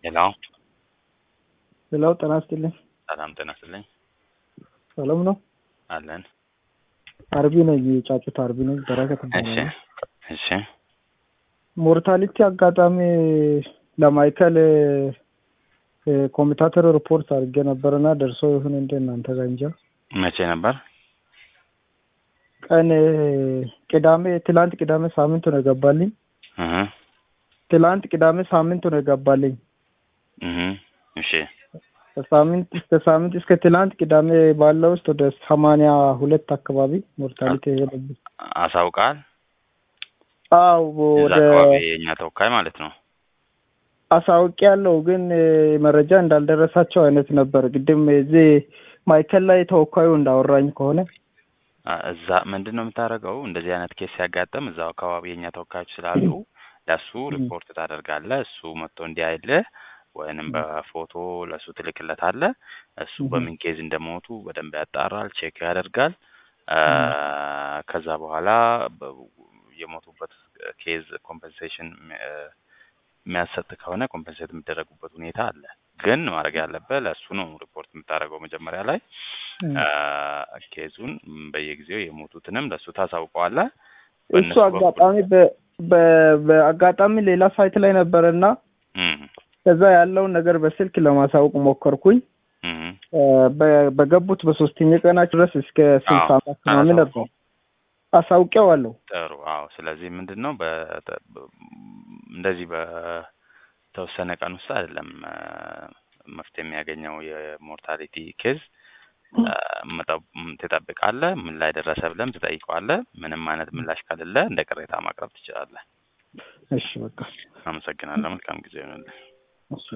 ሄሎ ሌላው ጤና ይስጥልኝ። ሰላም ጤና ይስጥልኝ። ሰላም ነው። አለን። አርቢ ነኝ፣ የጫጩት አርቢ ነኝ። በረከት እሺ እባላለሁ። እሺ ሞርታሊቲ አጋጣሚ ለማይከል እ፣ ኮሚታተር ሪፖርት አድርጌ ነበርና ደርሶ ይሁን እንደ እናንተ ጋር እንጃ። መቼ ነበር? ቀን እ፣ ቅዳሜ ትላንት ቅዳሜ ሳምንቱ ነው የገባልኝ። እህ ትላንት ቅዳሜ ሳምንቱ ነው የገባልኝ። እህ እሺ ከሳምንት እስከ ሳምንት እስከ ትላንት ቅዳሜ ባለው ውስጥ ወደ ሰማንያ ሁለት አካባቢ ሞርታሊቲ ሄደብኝ። አሳውቃል። አው እዛ ወደ አካባቢ የእኛ ተወካይ ማለት ነው። አሳውቅ ያለው ግን እ፣ መረጃ እንዳልደረሳቸው አይነት ነበር። ግድም እዚህ ማይከል ላይ ተወካዩ እንዳወራኝ ከሆነ አ፣ እዛ ምንድን ነው የምታደርገው? እንደዚህ አይነት ኬስ ሲያጋጥም እዛው አካባቢ የእኛ ተወካዮች ስላሉ ለእሱ ሪፖርት ታደርጋለህ። እሱ መጥቶ እንዲያይልህ ወይንም በፎቶ ለእሱ ትልክለታለህ። እሱ እህ። በምን ኬዝ እንደሞቱ በደንብ ያጣራል፣ ቼክ ያደርጋል። አ፣ ከዛ በኋላ በ- የሞቱበት ኬዝ ኮምፐንሴሽን የሚያሰጥ ከሆነ ኮምፐንሴት የሚደረጉበት ሁኔታ አለ። ግን ማድረግ ያለብህ ለእሱ ነው ሪፖርት የምታደርገው መጀመሪያ ላይ አ፣ ኬዙን በየጊዜው የሞቱትንም ለእሱ ታሳውቀዋለህ። እሱ በእነሱ በኩል አጋጣሚ በ- በ- በአጋጣሚ ሌላ ሳይት ላይ ነበረና እም፣ ከዛ ያለውን ነገር በስልክ ለማሳወቅ ሞከርኩኝ። እም፣ እ፣ በ- በገቡት በሶስተኛ ቀናቸው ድረስ እስከ ስልሳ አዎ፣ አመት ምናምን ነበር አላሳውቀውም። አሳውቄዋለሁ። ጥሩ። አዎ። ስለዚህ ምንድን ነው በ- በ- እንደዚህ በተወሰነ ቀን ውስጥ አይደለም አ፣ መፍትሄ የሚያገኘው የሞርታሊቲ ኬዝ አ፣ መጠ- ም- ትጠብቃለህ። ምን ላይ ደረሰ ብለም ትጠይቀዋለህ። ምንም አይነት ምላሽ ከሌለ እንደ ቅሬታ ማቅረብ ትችላለህ። እሺ በቃ አመሰግናለሁ። መልካም ጊዜ ይሆንልህ። እሺ